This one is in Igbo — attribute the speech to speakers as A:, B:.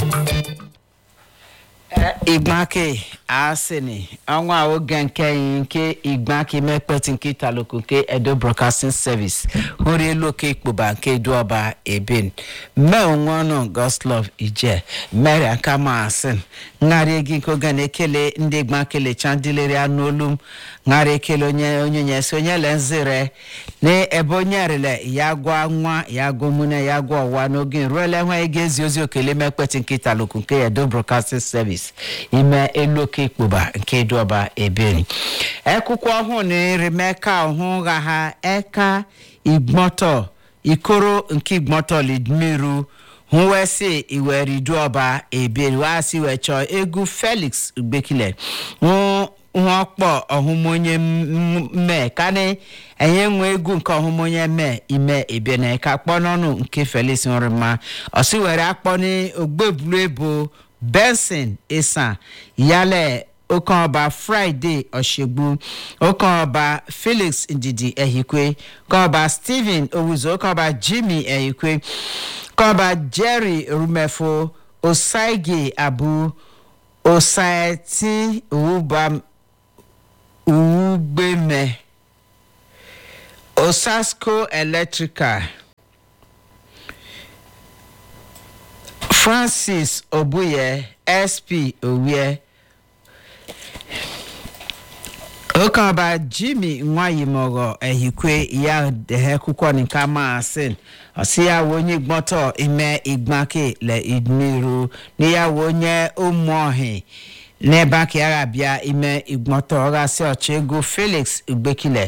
A: igbake asini ọnwa oge nke yi nke igbake mekpeti nke italoku nke edo broadcasting service hụrụ elu oke ikpoba nke eduọba ebin mee onwe ọnụ goslov ije mary akama asin ṅara egi nke oge na-ekele ndị igbakele chandilere anụ olu m ṅara ekele onye onye nyesi onye le nzire na ebe onye rele ya gwa nwa ya gwa mune ya gwa ọwa n'oge ruole nwa ege ezi ozi okele mekpeti nke italoku nke edo broadcasting service ime elu oke ikpoba nke eduọba ebiri ekwụkwọ ọhụụ na erimeka ọhụ gha ha eka igbọtọ ikoro nke igbọtọ lidmiru hụwesi iweriduọba ebiri wasi wee chọọ egwu felix ugbekile hụ ọkpọ ọhụmonye mme kani enye nwe egwu nke ọhụmonye mme ime ebene ka kpọ n'ọnụ nke felix nrima ọsi were akpọ n'ogbebulu ebo benson isan yálẹ̀ okanọba friday ọ̀ṣẹ́gbó okanọba felix ndidi ehikwe okanọba stephen owuzo okanọba jimmy ehikwe okanọba jerry rumefo osaige abu osaeti owubam uwugbeme osasco electrical francis obuye sp owie okanba jimmy nwayimọghọ ehikwe ya dehe kwụkwọ nke maasin ọsịyawo onye gbọtọ ime igbake le idmiru níyàwó onye ụmụọhị n'ebe aka ya bịa ime igbọtọ ọghasị ọchị ego felix ugbekile